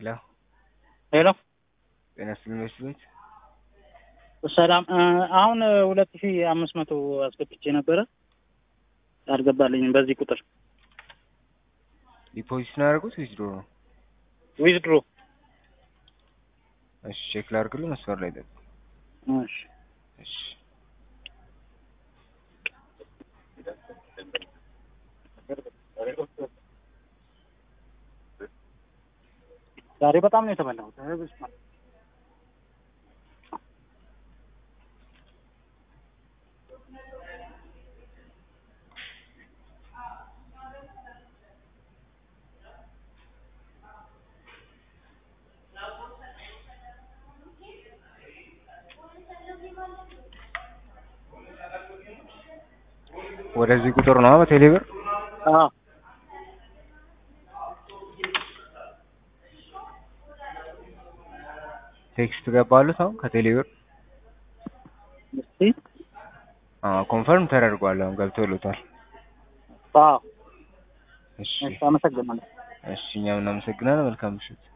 ሄሎ ሄሎ ጤና ይስጥልኝ መስፍን ቤት ሰላም እ አሁን ሁለት ሺ አምስት መቶ አስገብቼ ነበረ አልገባልኝም። በዚህ ቁጥር ዲፖዚት ነው ያደረጉት ዊዝድሮ ነው? ዊዝድሮ እሺ ቼክ ላድርግልህ። መስመር ላይ ጠብቅ። እሺ እሺ ዛሬ በጣም ነው የተበላሁት። ኧረ በስመ አብ። ወደዚህ ቁጥር ነው በቴሌ ብር አዎ ቴክስት ገባሉት አሁን ከቴሌ ብር እስቲ አዎ ኮንፈርም ተደርጓል። አሁን ገብቶልታል። አዎ እሺ እሺ፣ አመሰግናለሁ። እሺ እኛም እናመሰግናለን። መልካም ምሽት።